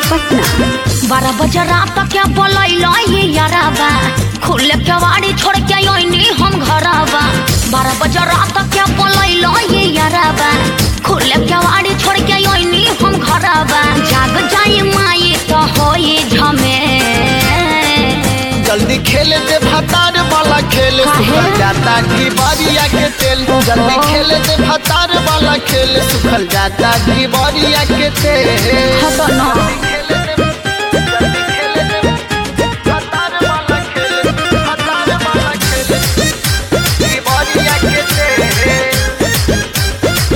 पटना बारह बजे रात के बोलैलो ये याराबा खुले केवाड़ी छोड़ के आईनी हम घरबा बारह बजे रात के बोलैलो ये याराबा खुले केवाड़ी छोड़ के आईनी हम घरबा जाग जाई माई तो होई झमे जल्दी खेल दे भतार वाला खेल काहे? सुखल जाता घी बरिया के तेल जल्दी खेल दे भतार वाला खेल सुखल जाता घी बरिया के तेल हटो ना। जल्दी खेल दे- जल्दी खेल दे भतार वाला खेल, भतार वाला खेल, घी बरिया के तेल।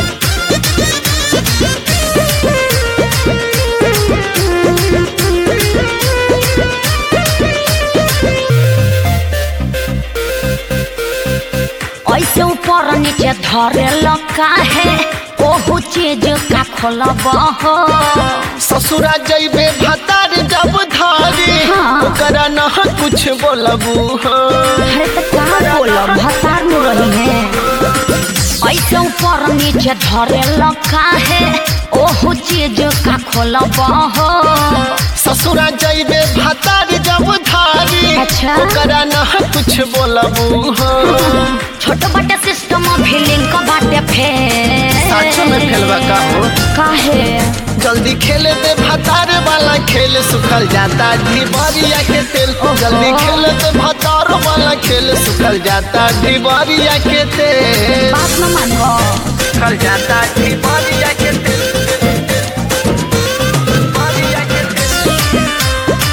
ऐसे ऊपर नीचे धरे लगा है ओहू चीज का खोलब हो ससुरा जइबे भतार जब धारी हाँ। ओकरा न कुछ बोलबू हो अरे तो कहाँ बोलो भसार में रही है ऐसे ऊपर नीचे धरे लगा है ओहू चीज का खोलब हो ससुरा जइबे भतार जब धारी अच्छा। ओकरा न कुछ बोलबू हो छोट बटे सिस्टम भी लिंक बाटे फेर साचो में खेलवा का हो काहे जल्दी खेल दे भतार वाला खेल सुखल जाता घी बरिया के तेल जल्दी खेल दे भतार वाला खेल सुखल जाता घी बरिया के तेल बात न मानो सुखल जाता घी बरिया के तेल बरिया के तेल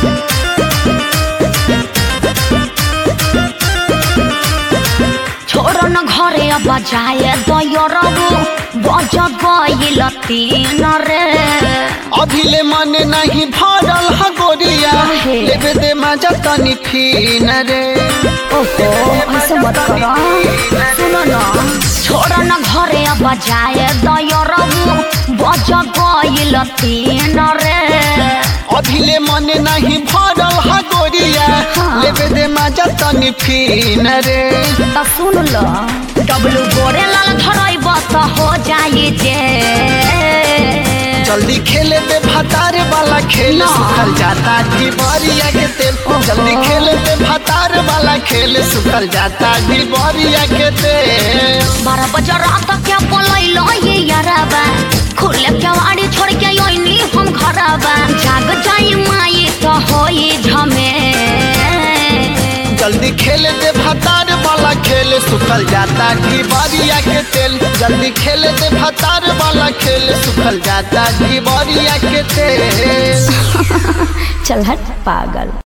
छोड़ न घरे अब जाए दयरबू बज गइल तीन रे अभिले मन नहीं भरल ह गोरिया काहे? लेबे दे मजा तनी फीन रे ओहो ऐसे मत करो सुनो न छोड़ न घरे अब जाए दयरबू बज गइल तीन रे अभिले मन नहीं भरल ह गोरिया हाँ। लेबे दे मजा तनी फीन रे त सुन ल डब्लू गोरे लाल धरैब त हो जाई जे जल्दी खेले दे भतार वाला खेल ना। सुखल जाता घी बरिया के तेल जल्दी खेले दे भतार वाला खेल सुखल जाता घी बरिया के तेल बारह बजे रात के बोलैलो ये यारबा खुले केवाड़ी छोड़ के आईनी हम घरबा जाग जाई माई तो होई झमे जल्दी खेल दे भतार वाला खेल सुखल जाता घी बरिया के तेल जल्दी खेल दे भतार वाला खेल सुखल जाता घी बरिया के तेल चल हट पागल